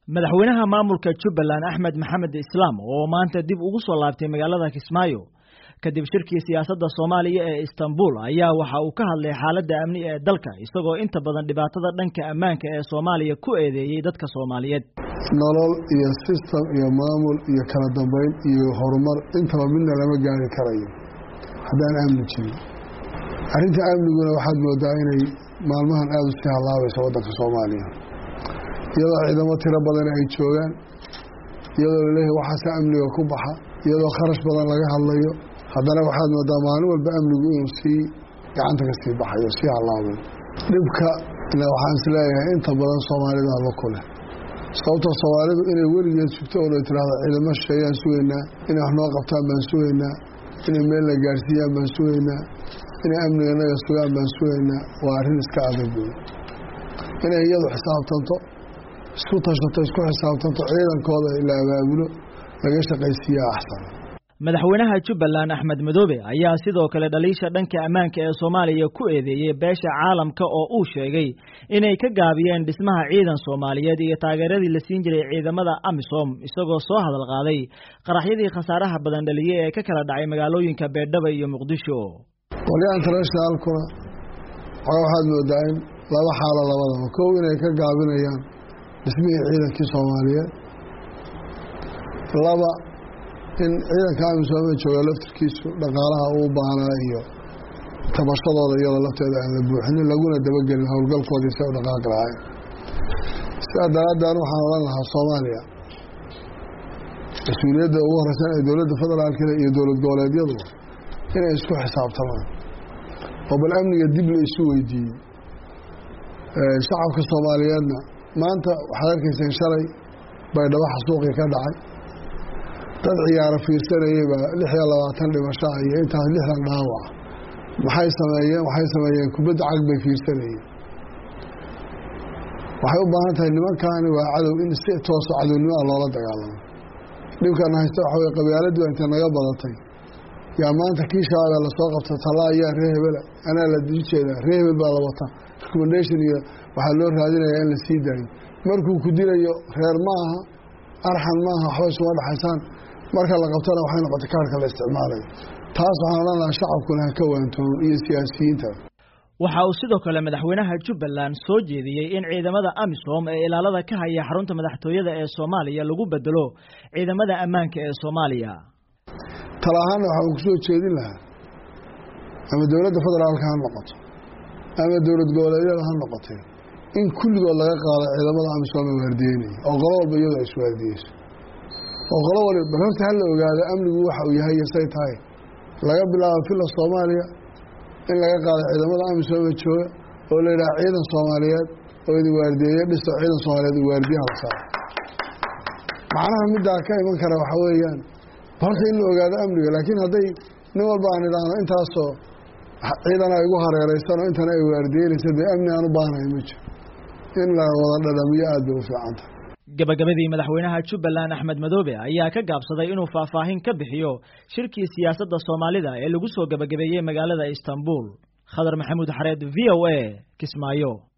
madaxweynaha maamulka jubbaland axmed maxamed islaam oo maanta dib ugu soo laabtay magaalada kismaayo kadib shirkii siyaasadda soomaaliya ee istanbul ayaa waxa uu ka hadlay xaaladda amni ee dalka isagoo inta badan dhibaatada dhanka ammaanka ee soomaaliya ku eedeeyey dadka soomaaliyeed nolol iyo sistem iyo maamul iyo kala dambeyn iyo horumar intaba midna lama gaari karayo haddaan amni jirin arrinta amniguna waxaad moodaa inay maalmahan aada u sii hallaabayso waddanka soomaaliya iyadoo ciidamo tiro badan ay joogaan iyadoo laleeyahay waxaase amniga ku baxa iyadoo kharash badan laga hadlayo haddana waxaad moodaa maalin walba amnigu inuu sii gacanta ka sii baxayo sii hallaabay dhibka waxaan is leeyahay inta badan soomaalida alla ku leh sababtoo soomaalidu inay weligeed sugto oo la tiraahdo ciidamo shisheeyaan sugaynaa inay wax noo qabtaan baan sugaynaa inay meel la gaarsiiyaan baan sugaynaa inay amniga naga sugaan baan sugaynaa waa arrin iska adag wey inay iyadu xisaabtanto isku tashato isku xisaabtanto ciidankooda la abaabulo laga shaqaysiiyaa axsan madaxweynaha jubbaland axmed madoobe ayaa sidoo kale dhaliisha dhanka ammaanka ee soomaaliya ku eedeeyey beesha caalamka oo uu sheegay inay ka gaabiyeen dhismaha ciidan soomaaliyeed iyo taageeradii la siin jiray ciidamada amisom isagoo soo hadal qaaday qaraxyadii khasaaraha badan dhaliyey ee ka kala dhacay magaalooyinka beerdhaba iyo muqdisho qolyaha internationaalkuna waxaad moodaa in laba xaalo labadaba kow inay ka gaabinayaan dhismihii ciidankii soomaaliyeed laba in ciidanka amisoome jooga laftirkiisu dhaqaalaha uu baahnaa iyo tabashadooda iyadoo lafteeda aan la buuxinin laguna dabagelin howlgalkoodii si u dhaqaaqi lahayn sidaa daraaddeed waxaan odhan lahaa soomaaliya mas-uuliyadda ugu horeysan ee dowladda federaalkale iyo dowlad goboleedyadu inay isku xisaabtamaan oo bal amniga dib la isu weydiiyey shacabka soomaaliyeedna maanta waxaad arkayseen shalay baydhabo xasuuqii ka dhacay dad ciyaaro fiirsanayey baa lix iyo labaatan dhimashaa iyo intaas lixdan dhaawac maxay sameeyeen waxay sameeyeen kubadda cag bay fiirsanayeen waxay u baahan tahay nimankaani waa cadow in si tooso cadownimo ah loola dagaalamo dhibkana haysta waxa wey qabaaladii baa inta naga badatay yaa maanta kii shabaabee lasoo qabta tallaa ayaa ree hebela anaa la jeedaa ree hebel baa la wataa recommendation iyo waxaa loo raadinayaa in la sii daayo markuu ku dilayo reer ma aha arxan maaha waxba isuma dhexaysaan marka la qabtana waxay noqotay kaarhka la isticmaalayo taas waxaan odhan lahaa shacabkuna ha ka waantoon iyo siyaasiyiinta waxa uu sidoo kale madaxweynaha jubbaland soo jeediyey in ciidamada amisom ee ilaalada ka haya xarunta madaxtooyada ee soomaaliya lagu bedelo ciidamada ammaanka ee soomaaliya tala ahaanna waxaan ku soo jeedin lahaa ama dowladda federaalka ha noqoto ama dowlad goboleedyada ha noqotee in kulligood laga qaado ciidamada amisom ee waardiyeynaya oo qolo walba iyadu ay iswaardiyeyso oo qolo wali bal horta ha la ogaado amnigu waxa uu yahay iyo say tahay laga bilaabo filla soomaaliya in laga qaado ciidamada amisoome jooga oo la yidhaha ciidan soomaaliyeed oo idin waardiyeeyo dhisto ciidan soomaaliyeed uu waardiyaha la saaro macnaha middaa ka iman kara waxaa weeyaan horta in la ogaado amniga laakiin hadday nin walba aan idhaahno intaasoo ciidana igu hareereysanoo intana ay waardiyeynaysa dee amni aan u baahnahay ma jiro in la wada dhadhamiyo aad bay u fiicanta gabagabadii madaxweynaha jubbaland axmed madoobe ayaa ka gaabsaday inuu faahfaahin ka bixiyo shirkii siyaasadda soomaalida ee lagu soo gabagabeeyey magaalada istanbul khadar maxamuud xareed v o a kismaayo